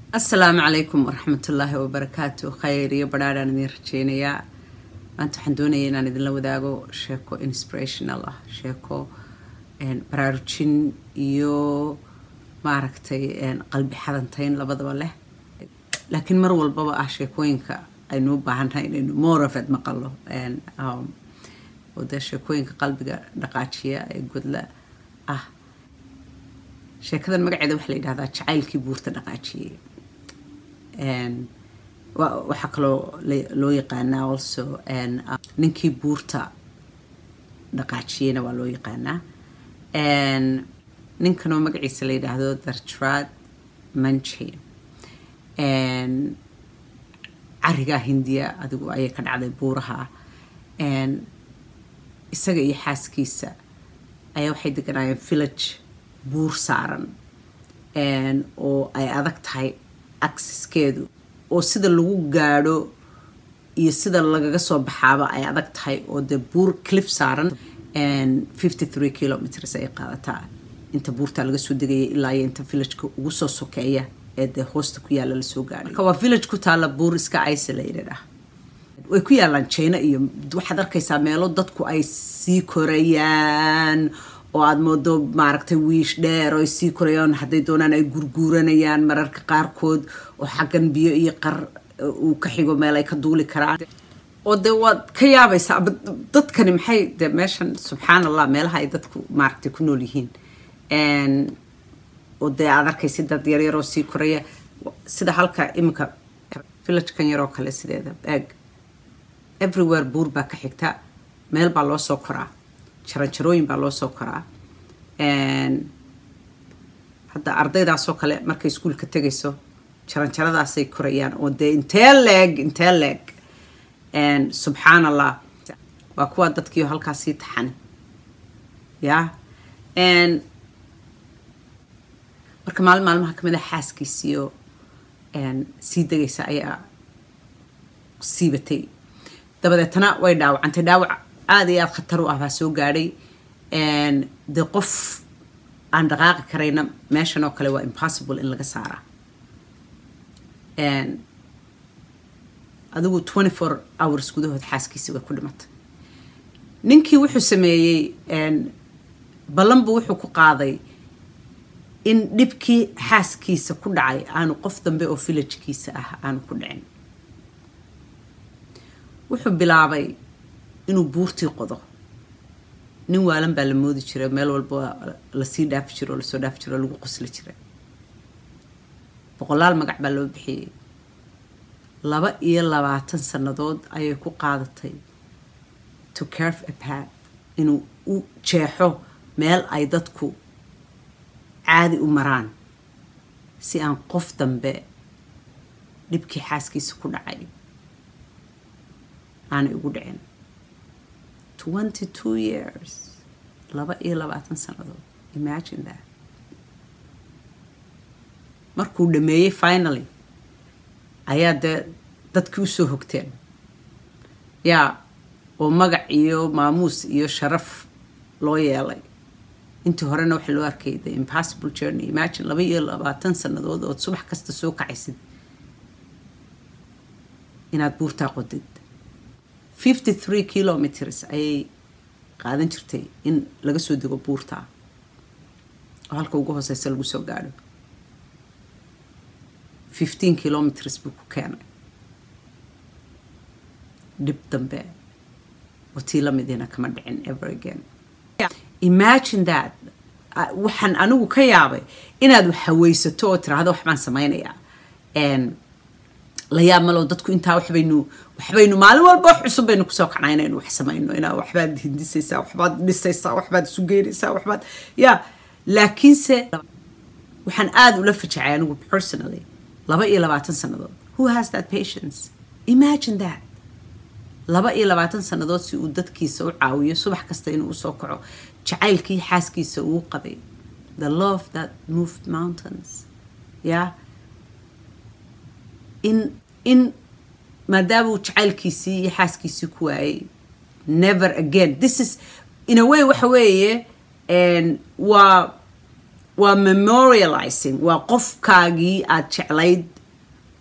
asalaamu calaykum waraxmatullaahi wabarakaatu khayr iyo badhaadhaan idiin rajeynayaa maanta waxaan doonaya inaan idinla wadaago sheeko inspirational ah sheeko baraarujin iyo maaragtay qalbi xadantayn labadaba leh laakiin mar walbaba ah sheekooyinka aynu u baahannahay inaynu morafed maqalo oo dee sheekooyinka qalbiga dhaqaajiya ee godla ah sheekadan magaceeda waxaa la yidhahdaa jacaylkii buurta dhaqaajiyey waxaa kaloo loo yaqaanaa also ninkii buurta dhaqaajiyeyna waa loo yaqaanaa ninkanoo magaciisa la yidhaahdo dartrad manchi carigaa hindiya adigu ayay ka dhacday buuraha isaga iyo xaaskiisa ayaa waxay deganaayeen village buur saaran oo ay adag tahay aksiskeedu oo sida lagu gaadho iyo sida lagaga soo baxaaba ay adag tahay oo dee buur clif saaran fifty three kilometers ay qaadataa inta buurtaa laga soo degaya ilaa iyo inta villageka ugu soo sokeeya ee dee hoosta ku yaalla lasoo gaadhay marka waa village ku taalla buur iska isolated ah way ku yaalaan china iyo waxaad arkaysaa meelo dadku ay sii korayaan oo aada moodo maaragtay wiish dheer oo ay sii korayaan hadday doonaan ay gurguuranayaan mararka qaarkood oo xaggan biyo iyo qar uu ka xigo meel ay ka duuli karaan oo dee waad ka yaabaysaa dadkani maxay de meeshan subxaan allah meelaha ay dadku maaragtay ku nool yihiin oo dee aad arkaysa dad yaryaroo sii koraya sida halka iminka villagekan yaroo kale sideeda eeg everywhere buur baa ka xigta meel baa loo soo koraa jaranjarooyin baa loo soo koraa hadda ardaydaasoo kale markay iskuulka tegayso jaranjaradaasay korayaan oo dee intee leeg intee leeg subxaan allah waa kuwa dadkiio halkaa sii taxan ya marka maalin maalmaha kamid a xaaskiisiyo sii degaysa ayaa siibatay dabadeetana way dhaawacantay dhaawac aada iyo aada khatar u ah baa soo gaadhay dee qof aan dhaqaaqi karayna meeshan oo kale waa impossible in laga saaraa adigu twenty four hours gudahood xaaskiisi way ku dhimatay ninkii wuxuu sameeyey ballanbu wuxuu ku qaaday in dhibkii xaaskiisa ku dhacay aanu qof dambe oo villagekiisa ah aanu ku dhicin wuxuu bilaabay inuu buurtii qodo nin waalan baa la moodi jiray meel walba lasii dhaafi jiro oo lasoo dhaafi jiro oo lagu qosli jiray boqolaal magac baa loo bixiyey laba iyo labaatan sannadood ayay ku qaadatay to carve apart inuu u jeexo meel ay dadku caadi u maraan si aan qof dambe dhibkii xaaskiisa ku dhacay aanay ugu dhicin twenty two years laba iyo labaatan sannadood imagine that markuu dhameeyey finally ayaa dee dadkii usoo hogteen yaa oo magac iyo maamuus iyo sharaf loo yeelay intii horena waxaa loo arkay the impossible journey imagine laba iyo labaatan sannadood ood subax kasta soo kacaysid inaad buurtaa qodid fifty three kilometers ayay qaadan jirtay in laga soo dego buurtaa oo halka ugu hooseysa lagu soo gaadho fifteen kilometers buu ku keenay dhib dambe oo tii lamidina kama dhicin ever again imagine that waxaan anigu ka yaabay inaad haweysato oo tiraahdo waxbaan samaynayaa la yaab malo dadku intaa waxbaynu waxbaynu maalin walba wax cusub baynu kusoo kacnaa inaynu wax samayno inaa waxbaad hindisaysaa waxbaad dhisaysaa waxbaad isu geynaysaa waxbaad ya laakiinse waxaan aada ula fajacay anigu personally laba iyo labaatan sannadood who has that patience imagine that laba iyo labaatan sannadood si uu dadkiisa u caawiyo subax kasta inuu usoo kaco jacaylkii xaaskiisa uu qabay the love that moved mountains yeah in in maadaama uu jacaylkiisii iyo xaaskiisii ku waayay never again this is in a way waxa weeye waa waa memorializing waa qofkaagii aad jeclayd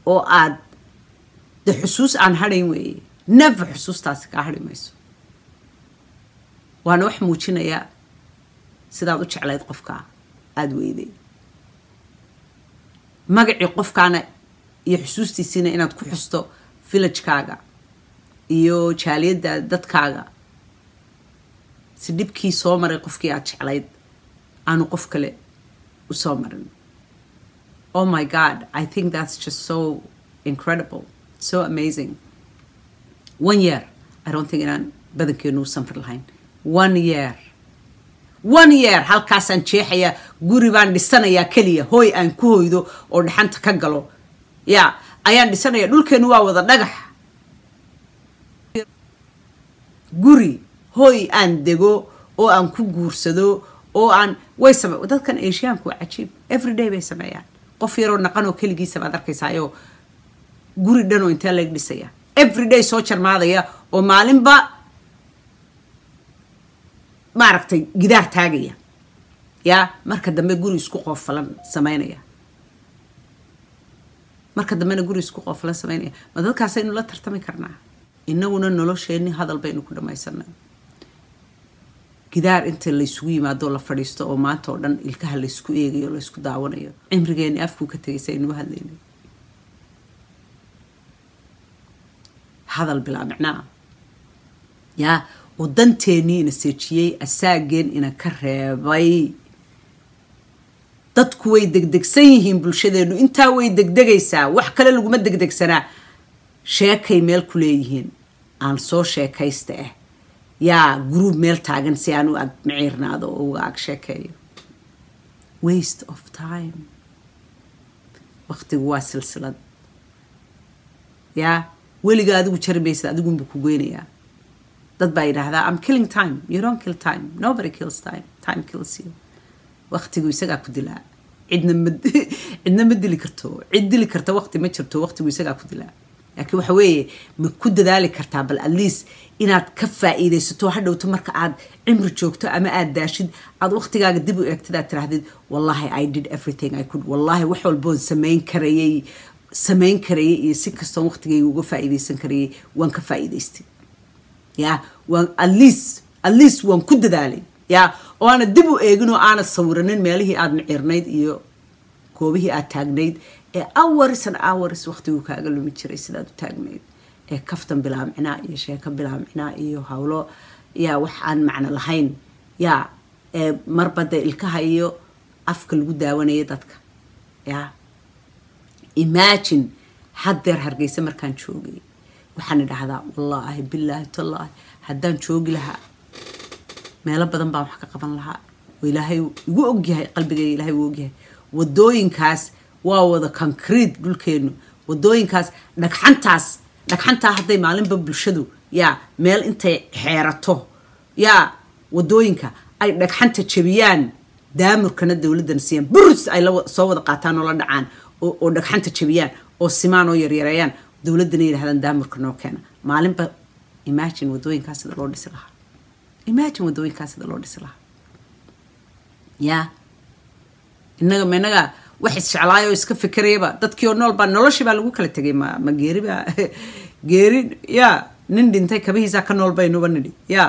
oo aad de xusuus aan hadhayn weeye never xusuustaasi kaa hadhi mayso waana wax muujinaya sidaad u jeclayd qofkaa aada weyday magacii qofkaana iyo xusuustiisiina inaad ku xusto villagekaaga iyo jaaliyadda dadkaaga si dhibkii soo maray qofkii aad jeclayd aanu qof kale u soo marin oh my god i think that's just so incredible so amazing one year i don't think inaan badankeenu u samri lahayn one year one year halkaasaan jeexayaa guri baan dhisanayaa keliya hooy aan ku hoydo oo dhaxanta ka galo ya ayaan dhisanaya dhulkeenu waa wada dhagax guri hooy aan dego oo aan ku guursado oo aan way same dadkan asiyaanku waa cajiib everyday bay sameeyaan qof yaroo naqanoo keligiisa baad arkaysaayoo guri dhanoo intee lag dhisaya everyday soo jarmaadaya oo maalinba maaragtay gidaar taagaya yaa marka dambe guri isku qoofalan samaynaya marka dambena guri isku qoofalan samaynaya ma dadkaasaynu la tartami karnaa inaguna nolosheenni hadal baynu ku dhammaysanay gidaar inta laysugu yimaadoo la fadhiisto oo maanta oo dhan ilkaha laysku eegayo laysku daawanayo cimrigeeni afkuu ka tegaysa aynuu hadlaynay hadal bilaa micnaa yaa oo danteennii ina seejiyey asaageen ina ka reebay dadku way degdegsan yihiin bulshadeennu intaa way degdegaysaa wax kale laguma degdegsanaa sheekay meel ku leeyihiin aan soo sheekaysta ah yaa gruub meel taagan si aan u ag maciirnaado oo uga ag sheekeeyo waste of time waktigu waa silsilad yaa weliga adigu jari maysid adigunbu ku goynayaa dad baa yidhaahdaa am killing time you don't kill time nobody kills time time kills you waktigu isagaa ku dilaa cidna ma cidna ma dili karto cid dili karta wakti ma jirto waktigu isagaa ku dilaa laakiin waxa weeye ma ku dadaali kartaa bal at least inaad ka faa'iidaysato hadhowto marka aad cimri joogto ama aad daashid aad waktigaaga dib u eegtid aad tirahdid wallahi i did everything i could wallahi wax walboon samayn karayay samayn karayay iyo si kastoon waktigayga uga faa'iidaysan karayay waan ka faa'iidaystay ya waan at least at least waan ku dadaalay ya oo aanad dib u eegin oo aanad sawiranin meelihii aad micirnayd iyo goobihii aad taagnayd ee hours and hours waktigu kaaga lumi jiray sidaad u taagnayd ee kaftan bilaamcinaa iyo sheeko bilaamcinaa iyo howlo yaa wax aan macno lahayn yaa ee marbada ilkaha iyo afka lagu daawanaya dadka ya imagine haddeer hargeysa markaan joogay waxaan idhahdaa wallaahi bilaahi tallaahi haddaan joogi lahaa meelo badan baan wax ka qaban lahaa oo ilaahay igu ogyahay qalbigayga ilaahay uu ogyahay wadooyinkaas waa wada concrete dhulkeenu wadooyinkaas dhagxantaas dhagxantaa hadday maalinba bulshadu yaa meel intay xeerato yaa wadooyinka ay dhagxanta jabiyaan daamurkana dowladdana siiyaan burus ay soo wada qaataan oo la dhacaan oo dhagxanta jabiyaan oo simaan oo yaryareeyaan dowladdana yidhahdaan daamurka noo keena maalinba imagine wadooyinkaas sida loo dhisi lahaa imagine wadooyinkaas sida loo dhisi lahaa yaa innaga ma innaga wax isjeclaayoo iska fikerayaba dadkii oo nool baa noloshii baa lagu kala tegay ma ma geeri baa geeri yaa nin dhintay kabihiisaa ka nool baynuba nidhi yaa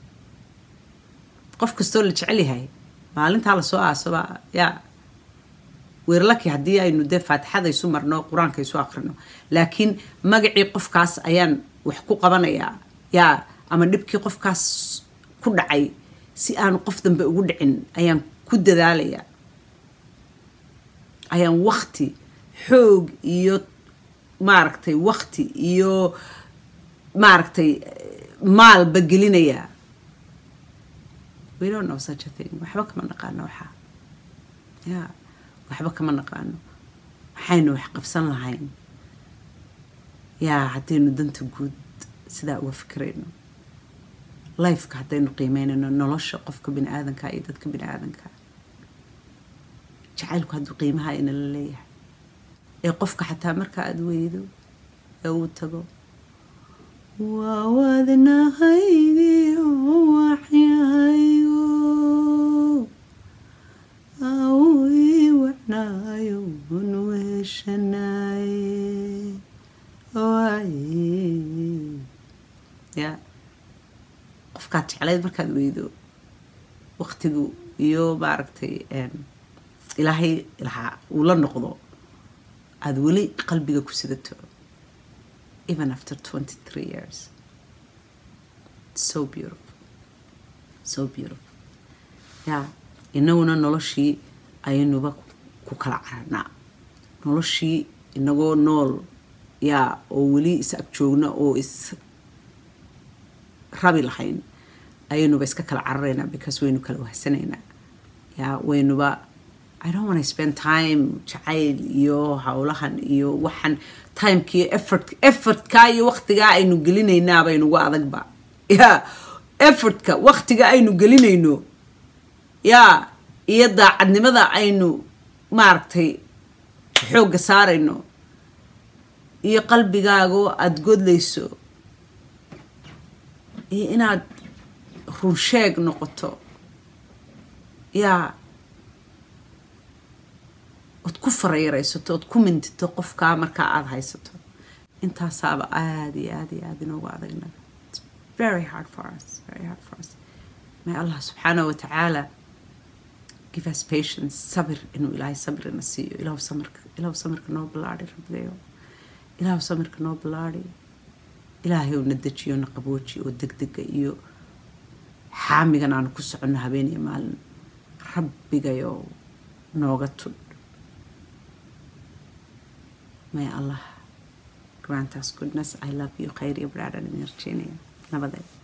qof kastoo la jecel yahay maalintaa lasoo aasoba yaa weerlaki haddii aynu dee faatixada isu marno qur-aanka isu akrino laakiin magacii qofkaas ayaan wax ku qabanayaa yaa ama dhibkii qofkaas ku dhacay si aanu qof dambe ugu dhicin ayaan ku dadaalayaa ayaan wakti xoog iyo maaragtay wakti iyo maaragtay maalba gelinayaa we don't know such a thing waxba kama naqaano waxaa ya waxba kama naqaano waxaynu wax qabsan lahayn yaa haddaynu danta guud sidaa uga fikirayno lifeka haddaynu qiimeynayno nolosha qofka bini aadanka iyo dadka bini aadanka jacaylku hadduu qiimaha ina la leeyahay ee qofka xataa marka aada weydo ee uu tago waa wadnahaygiyo waxyahaygo au ii wacnaayo un weeshanaaye ya qofkaad jeclayd markaad weydo waqtigu iyo maaragtay ilaahay lahaa uu la noqdo aada weli qalbiga ku sidato even after twenty three years so beautiful so beautiful ya inaguna noloshii ayaynuba ku kala cararnaa noloshii inagoo nool yaa oo weli is ag joogna oo is rabi lahayn ayaynuba iska kala cararaynaa because waynu kala wahsanaynaa yaa waynuba i don't want to spend time jacayl iyo howlahan iyo waxan timekii effort effortka iyo waqtigaa aynu gelinaynaaba aynugu adagba ya effortka waqtiga aynu gelinayno yaa iyo daacadnimada aynu maaragtay xoogga saarayno iyo qalbigaagoo aada godlayso iyo inaad runsheeg noqoto yaa ood ku farayaraysato ood ku mintito qofkaa markaa aada haysato intaasaaba aada iyo aada iyo aada inoogu adagnaga very hard for us very hard for us may allah subxaanahu wa tacaala give us patience sabir inuu ilaahay sabirina siiyo ilaahu samirka ilaahu samirka noo ballaadhi rabbigayo ilaahu samirka noo ballaadhi ilaahay oo na dejiyo na qabooji oo degdega iyo xaamigan aanu ku soconno habeen iyo maalin rabbigayo nooga tudh may allah grant us goodness i love you khayr iyo baraadhan idin rajeynaya nabadeed